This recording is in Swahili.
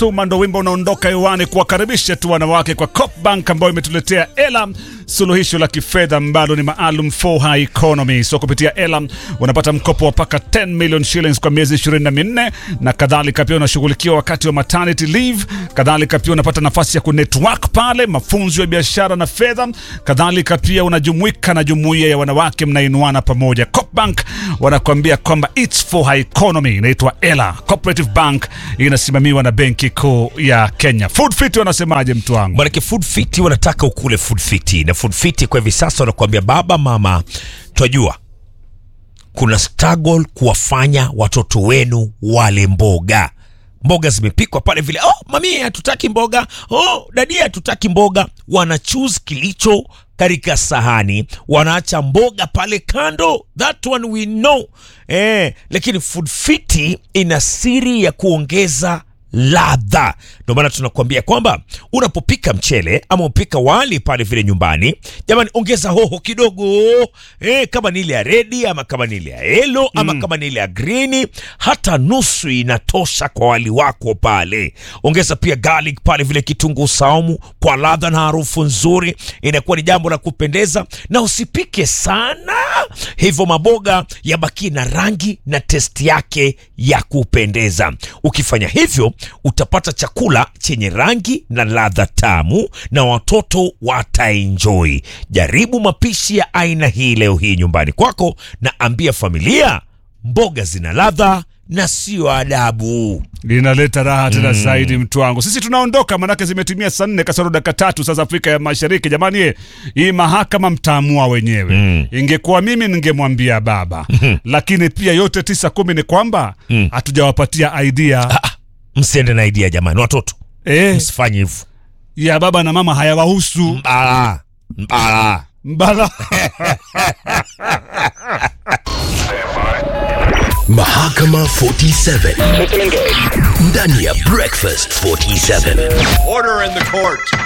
Fatuma ndo wimbo unaondoka hewani kuwakaribisha tu wanawake kwa Copbank ambayo imetuletea Ela, suluhisho la kifedha ambalo ni maalum for high economy. So kupitia Ela unapata mkopo wa paka 10 million shillings kwa miezi 24 na kadhalika. Pia unashughulikiwa wakati wa maternity leave, kadhalika pia unapata nafasi ya kunetwork pale, mafunzo ya biashara na fedha, kadhalika pia unajumuika na jumuiya ya wanawake, mnainuana pamoja. Copbank wanakuambia kwamba it's for high economy, inaitwa Ela Cooperative Bank, inasimamiwa na Benki Kuu ya Kenya. Food Fit wanasemaje, mtu wangu? Manake Food Fit wanataka ukule Food Fit, na Food Fit kwa hivi sasa wanakuambia baba, mama, twajua kuna struggle kuwafanya watoto wenu wale mboga mboga zimepikwa pale vile, oh mami hatutaki mboga, oh dadi hatutaki mboga. Wana choose kilicho katika sahani, wanaacha mboga pale kando, that one we know eh, lakini Food Fit ina siri ya kuongeza ladha. Ndio maana tunakuambia kwamba unapopika mchele ama upika wali pale vile nyumbani, jamani, ongeza hoho kidogo eh, kama ni ile ya redi ama kama ni ile ya yelo ama kama ni ile ya green, hata nusu inatosha kwa wali wako pale. Ongeza pia garlic pale vile, kitunguu saumu kwa ladha na harufu nzuri, inakuwa ni jambo la kupendeza, na usipike sana hivyo maboga yabaki na rangi na testi yake ya kupendeza. Ukifanya hivyo utapata chakula chenye rangi na ladha tamu na watoto wataenjoy. Jaribu mapishi ya aina hii leo hii nyumbani kwako, na ambia familia mboga zina ladha na sio adabu. linaleta raha tena zaidi mtu wangu. Sisi tunaondoka, manake zimetimia saa nne kasoro dakika tatu saa za Afrika ya Mashariki. Jamani ye, hii mahakama mtaamua wenyewe. Ingekuwa mimi ningemwambia baba, lakini pia yote tisa kumi ni kwamba hatujawapatia idea Msiende na idea jamani, watoto eh, msifanye hivyo. ya baba na mama hayawahusu Mbala mbala. mbala Mahakama 47 ndani ya Breakfast 47. Order in the court.